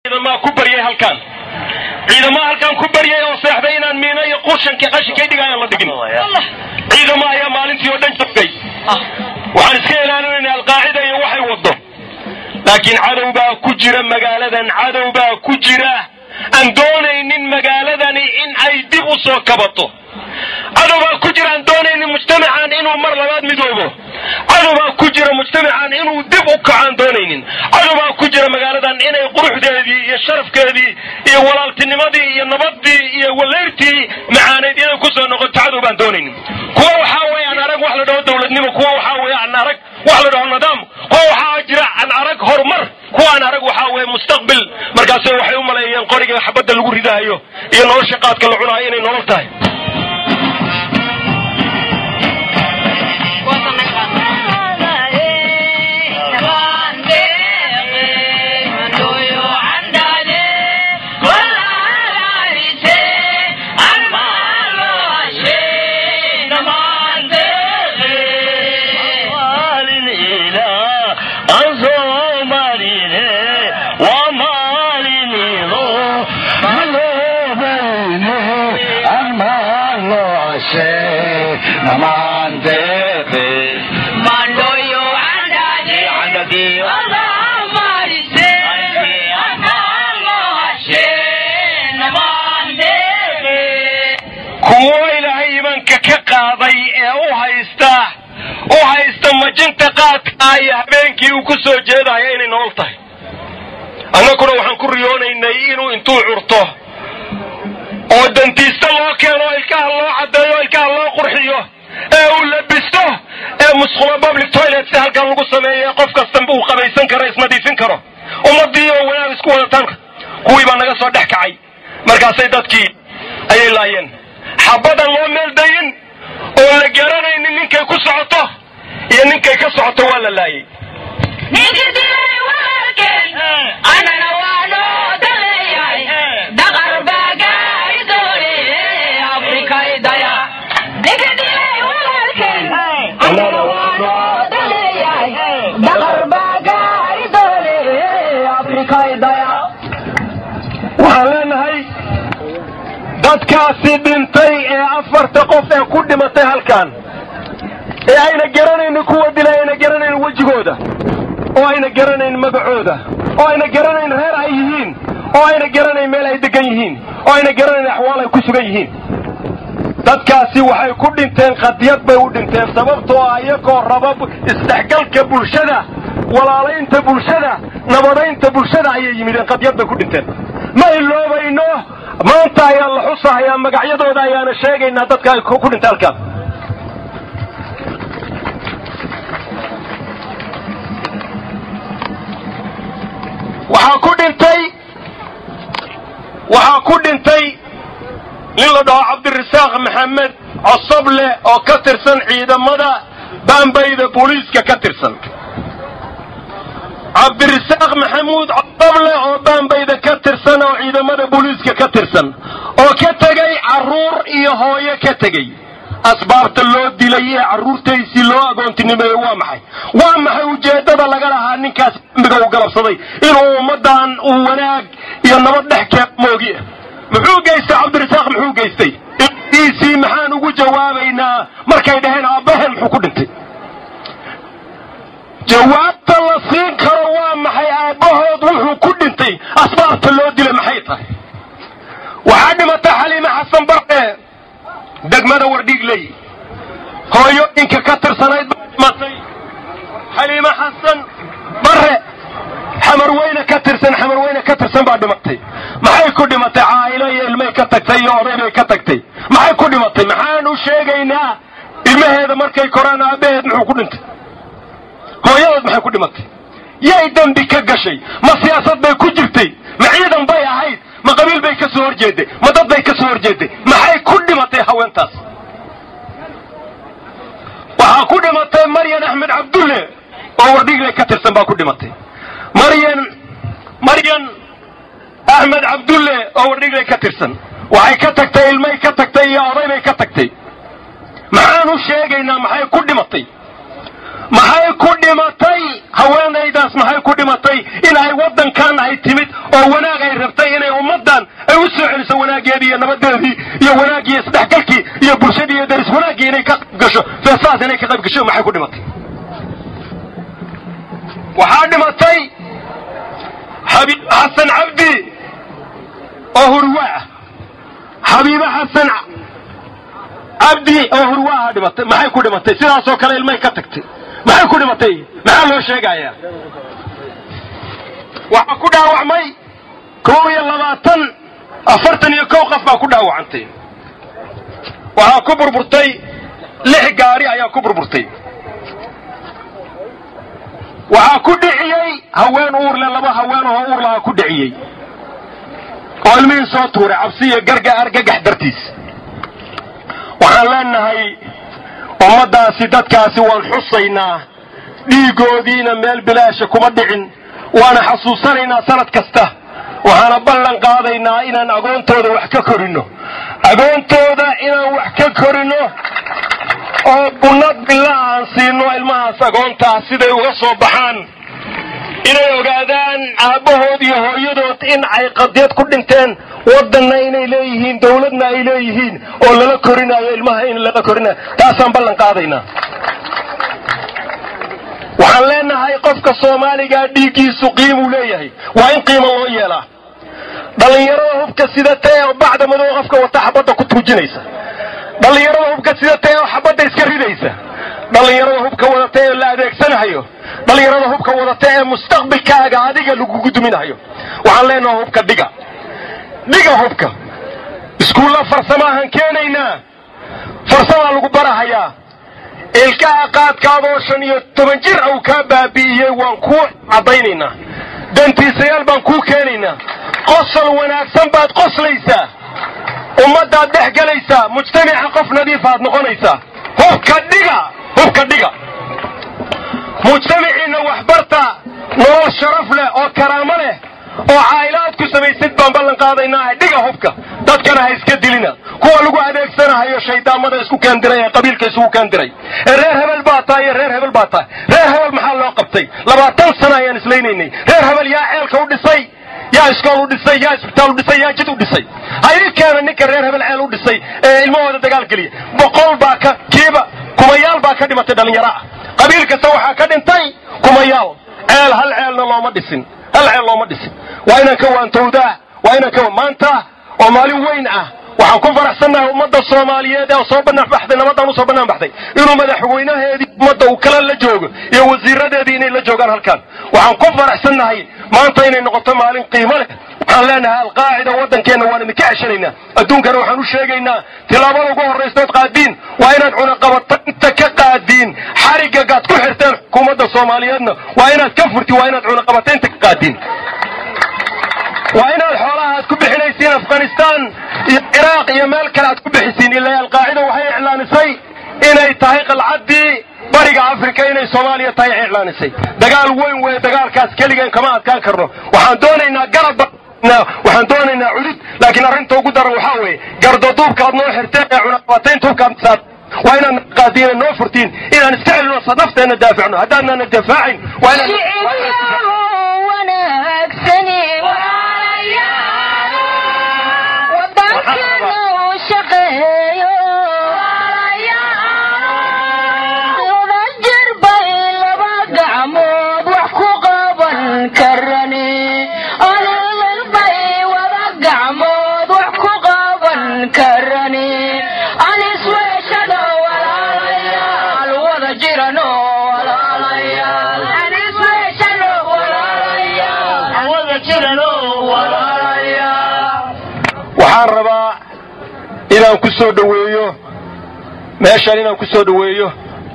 ciidamaha ku baryay halkan ciidamaha halkan ku baryay oo seexday inaan miino iyo qushanka qashinkay dhigayaan la dhigin ciidamo ayaa maalintii oo dhan joogay waxaan iska ilaalinayna alqaacida iyo waxay wado laakiin cadow baa ku jira magaaladan cadow baa ku jira aan doonaynin magaaladani in ay dib u soo kabato cadow baa ku jira aan doonaynin mujtamacan inuu mar labaad midoobo cadow baa ku jira mujtamacan inuu dib u kaco aan doonaynin cadow baa ku jira magaaladan inay quruxdeedii iyo sharafkeedii iyo walaaltinimadii iyo nabadii iyo waleyrtii macaaneyd inay kusoo noqoto cadow baan doonaynin kuwa waxaa weeye aan arag wax la dhaho dowladnimo kuwa waxaa weeye aan arag wax la dhaho nidaam kuwa waxaa jira aan arag horumar kuwa aan arag waxaa weeye mustaqbil markaase waxay u maleeyeen qoriga xabadda lagu ridahayo iyo nolosha qaadka la cunahayo inay nolol tahay kuwo ilaahay imanka ka qaaday ee u haysta u haysta majinta qaadka iyo habeenkii uu ku soo jeedaya inay nolol tahay annaguna waxaan ku riyoonaynay inuu intuu curto oo dantiista loo keeno ilkaha loo caddeeyo ilkaha loo qurxiyo ee uu labisto ee musqulo public toilet si halkan lagu sameeyo qof kastanba uu qabaysan karo isnadiifin karo ummadii oo wanaag isku wadataan kuwii baa naga soo dhex kacay markaasay dadkii ayay laayeen xabadan loo meeldayin oo la garanaynin ninkay ku socoto iyo ninkay ka socoto waa la laayay waxaan leenahay dadkaasi dhintay ee afarta qof ee ku dhimatay halkan ee ayna garanaynin kuwa dilay ayna garanaynin wejigooda oo ayna garanayn magacooda oo ayna garanayn reer ay yihiin oo ayna garanayn meel ay degan yihiin oo ayna garanayn axwaal ay ku sugan yihiin dadkaasi waxay ku dhinteen qadiyad bay u dhinteen sababtoo ah iyagoo raba isdhexgalka bulshada walaalaynta bulshada nabadaynta bulshada ayay yimideen qadiyad bay ku dhinteen ma iloobayno maanta ayaa la xusahayaa magacyadooda ayaana sheegaynaa dadka ay ku dhintay halkaan waxaa ku dhintay waxaa ku dhintay nin la dhaho cabdirasaaq maxamed cosoble oo ka tirsan ciidamada baambayda booliiska ka tirsan cabdirasaaq maxamuud cosoble oo baambayda ka tirsan oo ciidamada booliiska ka tirsan oo ka tegay carruur iyo hooyo ka tegey asbaabta loo dilay ee carruurtaysii loo agoontinimeeyey waa maxay waa maxay ujeeddada laga lahaa ninkaas dambiga uu galabsaday inuu ummaddan uu wanaag iyo nabad dhex keeno moogi muxuu geystay cabdirasaaq muxuu geystay iisii maxaan ugu jawaabaynaa markay dhaheen aabbaheen muxuu ku dhintay jawaabta la siin karo waa maxay aabbahood wuxuu ku dhintay asbaabta loo dilay maxay tahay waxaa dhimatay xaliime xasan barre degmada wardhiigley hooyooyinka ka tirsanayd baa dhimatay xaliime xasan barre xamarweyne ka tirsan xamarweyne ka tirsan baa dhimatay maxay ku dhimatay caa'ilo iyo ilmay ka tagtay iyo oday bay ka tagtay maxay ku dhimatay maxaan u sheegaynaa ilmaheeda markay koraan aabbaheed muxuu ku dhintay hooyadeed maxay ku dhimatay yay dembi ka gashay ma siyaasad bay ku jirtay ma ciidan bay ahayd ma qabiil bay ka soo horjeeday ma dad bay ka soo horjeeday maxay ku dhimatay haweentaas waxaa ku dhimatay maryan axmed cabdulle oo wardhigle ka tirsan baa ku dhimatay maryan maryan axmed cabdulle oo wardhigle ka tirsan waxay ka tagtay ilmay ka tagtay iyo oday bay ka tagtay maxaan u sheegaynaa maxay ku dhimatay maxay ku dhimatay haweenaydaas maxay ku dhimatay in ay waddankan ay timid oo wanaag ay rabtay inay ummaddan ay u soo celiso wanaaggeedii iyo nabadeedii iyo wanaaggii iyo isdhexgalkii iyo bulshadii iyo daris wanaaggii inay ka qayb gasho feesaas inay ka qayb gasho maxay ku dhimatay waxaa dhimatay xabiib xasan cabdi oo hurwaa ah xabiibe xasan cabdi oo hurwaaha dhimatay maxay ku dhimatay sidaasoo kale ilmay ka tagtay maxay ku dhimatay maxaa loo sheegayaa waxaa ku dhaawacmay kow iyo labaatan afartan iyo kow qof baa ku dhaawacantay waxaa ku burburtay lix gaari ayaa ku burburtay waxaa ku dhiciyey haween uurle laba haweenahoo uur lahaa ku dhiciyey oo ilmihii soo tuuray cabsi iyo garga argagax dartiis waxaan leenahay ummaddaasi dadkaasi waan xusaynaa dhiigoodiina meel bilaasha kuma dhicin waana xasuusanaynaa sanad kasta waxaana ballan qaadaynaa inaan agoontooda wax ka korinno agoontooda inaan wax ka korinno oo bunnad billa aan siino ilmahaas agoontaas siday uga soo baxaan inay ogaadaan aabbahood iyo hooyadood in ay qadiyad ku dhinteen waddanna inay leeyihiin dawladna ay leeyihiin oo lala korinaayo ilmaha in lala korinayo taasaan ballan qaadaynaa waxaan leenahay qofka soomaaligaa dhiiggiisu qiimuu leeyahay waa in qiimo loo yeelaa dhallinyarada hubka sidatee oo bacda madow qofka wata xabadda ku tuujinaysa dhallinyarada hubka sidatee oo xabadda iska ridaysa dhallinyarada hubka wadata ee la adeegsanahayo dhallinyarada hubka wadata ee mustaqbilkaaga adiga lagugu duminahayo waxaan leenaha hubka dhiga dhiga hubka iskuulla farsamaahan keenaynaa farsamaa lagu barahayaa ilkaha qaadkaadoo shan iyo toban jir au kaa baabi'iyey waan kuu caddaynaynaa dantiisayaal baan kuu keenaynaa qosol wanaagsan baad qoslaysaa ummaddaad dhex gelaysaa mujtamaca qof nadiifaad noqonaysaa hubka dhiga hubka dhiga mujtamaciinna waxbarta nolol sharaf leh oo karaamo leh oo caa'ilaad ku samaysid baan ballan qaadaynaa dhiga hubka dadkana ha iska dilina kuwa lagu adeegsanahayo shaydaamada isku keendiray ee qabiilka isugu keendiray ee reer hebel baa tahay iyo reer hebel baa tahay reer hebel maxaa loo qabtay labaatan sana ayaan islaynaynay reer hebel yaa ceelka u dhisay yaa iskool u dhisay yaa isbitaal u dhisay yaa jid u dhisay ha ii keena ninka reer hebel ceel u dhisay ee ilmahooda dagaal geliya boqol baa ka kiiba kumayaal baa ka dhimatay dhallinyaro ah qabiil kasta waxaa ka dhintay kumayaal ceel hal ceelna looma dhisin hal ceel looma dhisin waa inaan ka waantowdaa waa inaan ka maanta oo maalin weyn ah waxaan ku faraxsannahay ummadda soomaaliyeed ee soo banaan baxday nabadaan usoo banaan baxday inuu madaxweynaheedii ummadda uu kala la joogo iyo wasiiradeedii inay la joogaan halkan waxaan ku faraxsannahay maanta inay noqoto maalin qiimo leh waxaan leenahay alqaacida waddankeenna waan idinka ceshanaynaa adduunkana waxaan u sheegaynaa tilaabada ugu horraystood qaadiin waa inaad cunaqabatanta ka qaadiin xarigagaad ku xirteen xukuumadda soomaaliyeedna waa inaad ka furti waa inaad cunaqabataynta ka qaadiin waa inaad xoolaha aad ku bixinaysiin afghanistaan iyo ciraaq iyo meel kale aad ku bixisiin ilaa alqaacida waxay iclaanisay inay tahay qalcaddii bariga afrika inay soomaaliya tahay iclaanisay dagaal weyn weeye dagaalkaas keligeen kama adkaan karno waxaan doonaynaa garab waxaan doonaynaa cudud laakiin arrinta ugu daran waxaa weeye gardaduubkaad noo xirteen ee cunaqabataynta hubkaad saar waa inaan qaadiina noo furtiin inaan iska celino nafteenna daafacno haddaadnaana dafaacayn waa waxaan rabaa inaan ku soo dhoweeyo meeshaan inaan ku soo dhoweeyo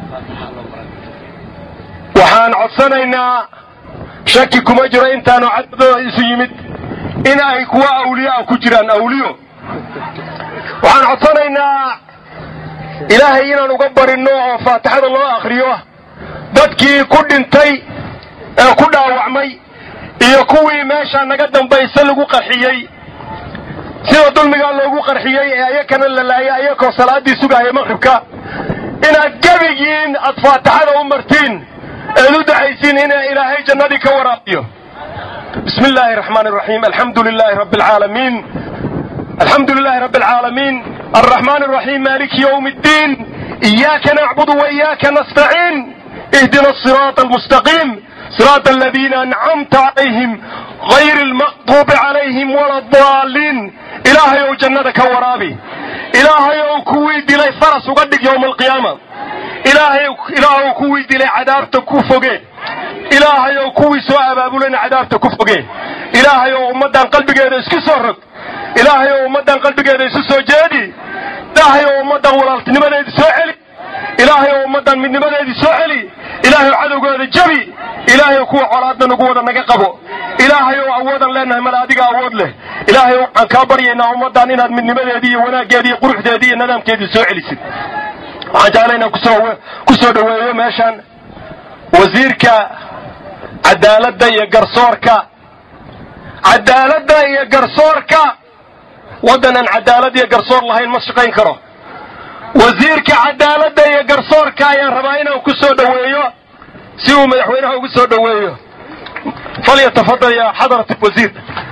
waxaan codsanaynaa shaki kuma jiro intaanu cadadooda isu yimid in ay kuwa awliyo ah ku jiraan awliyo waxaan codsanaynaa ilaahay inaan uga barinno oo faatixada loo akhriyo dadkii ku dhintay ee ku dhaawacmay iyo kuwii meeshaa naga dambaysa lagu qarxiyey sida dulmigaa loogu qarxiyey ee ayakana la laayay ayakoo salaaddii sugahaya maqribka inaad gebigiin aad faatixada u martiin eed u ducaysiin in ilaahay jannadii ka waraabiyo bismi illaahi araxmaan araxiim alxamdu lilaahi rabbi alcaalamiin alxamdu lilaahi rabbi alcaalamiin alraxmaan araxiim maaliki yowmi ddiin iyaaka nacbudu wa iyaaka nastaciin ihdina asiraata almustaqiim صراط الذين أنعمت عليهم غير المغضوب عليهم ولا الضالين إلهي أو جنتك ورابي إلهي أو كوي دلي فرس وقدك يوم القيامة إلهي إلهي أو كوي دلي عذابتك كفوكي إلهي أو كوي سواء بابولين عذابتك كفوكي إلهي أو أمدان قلبك هذا اسكي صرك إلهي أو أمدان قلبك هذا اسكي جادي إلهي أو أمدان ولالتني من هذا سوعلي ilaahay oo ummaddan midnimadeedii soo celi ilaahay oo cadowgooda jabi ilaahay oo kuwa colaadna nagu wada naga qabo ilaahay oo awoodan leenahay male adiga awood leh ilaahay waxaan kaa baryaynaa ummaddan inaad midnimadeedii iyo wanaaggeedii iyo quruxdeedii iyo nidaamkeedii soo celisid waxaan jeclay inaan kusoo ku soo dhoweeyo meeshan wasiirka cadaaladda iyo garsoorka cadaaladda iyo garsoorka waddan aan cadaalad iyo garsoor lahayn ma shaqayn karo wasiirka cadaaladda iyo garsoorka ayaan rabaa inaan ku soo dhoweeyo si uu madaxweynaha ugu soo dhoweeyo falyatafadal ya xadarat wasiir